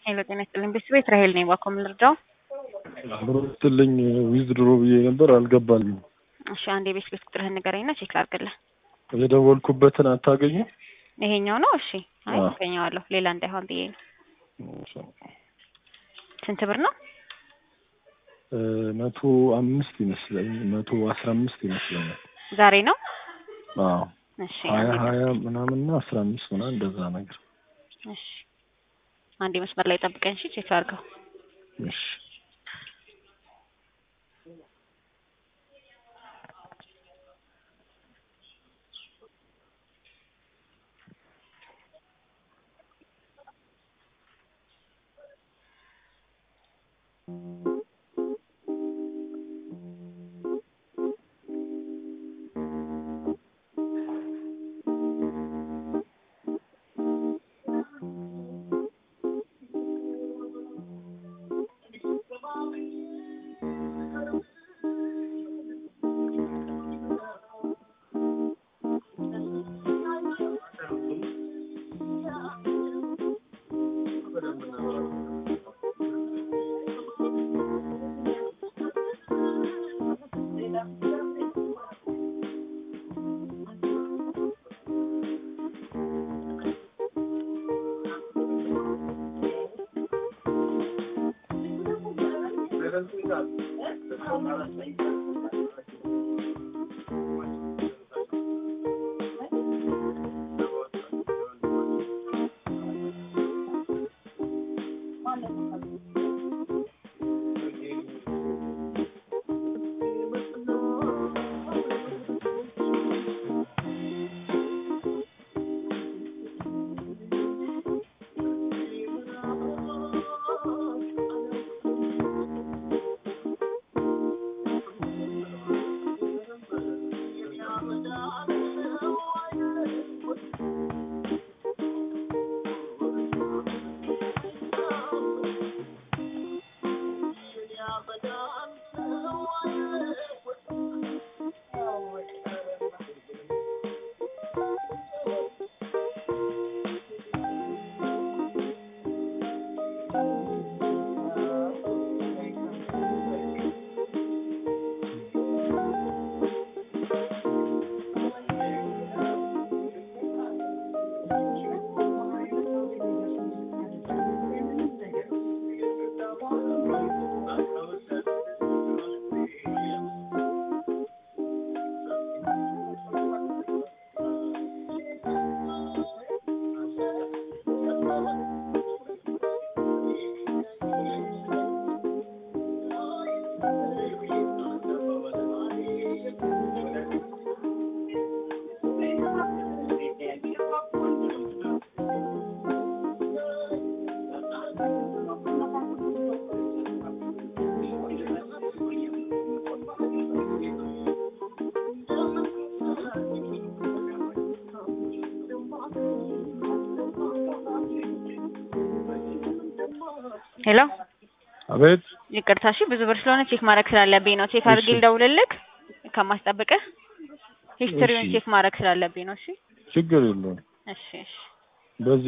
ሄሎ ጤና ይስጥልኝ ቤተሰብ ራሄል ነኝ። እባክዎ ምን ልርዳው? ብሮ ስትልኝ ዊዝድሮ ብዬ ነበር አልገባልኝም። እሺ አንድ የቤት ቤት ቁጥርህን ንገረኝና ቼክ ላድርግልህ። የደወልኩበትን አታገኙ? ይሄኛው ነው? እሺ አይ አዎ። አገኘዋለሁ። ሌላ እንዳይሆን ብዬ ነው። ስንት ብር ነው? እ መቶ አምስት ይመስለኝ መቶ አስራ አምስት ይመስለኛል። ዛሬ ነው? አዎ እሺ ሀያ አንዴ ሀያ ምናምንና አስራ አምስት ምናምን እንደዛ ነገር። እሺ አንዴ መስመር ላይ ጠብቀኝ። እሺ ቼክ አድርገው። እሺ ሄሎ አቤት ይቅርታ፣ እሺ ብዙ ብር ስለሆነ ቼክ ማድረግ ስላለብኝ ነው። ቼክ አድርጌ እሺ። ልደውልልህ ከማስጠብቅህ ሂስትሪውን እሺ። ቼክ ማድረግ ስላለብኝ ነው። እሺ ችግር የለውም። እሺ እሺ በዚህ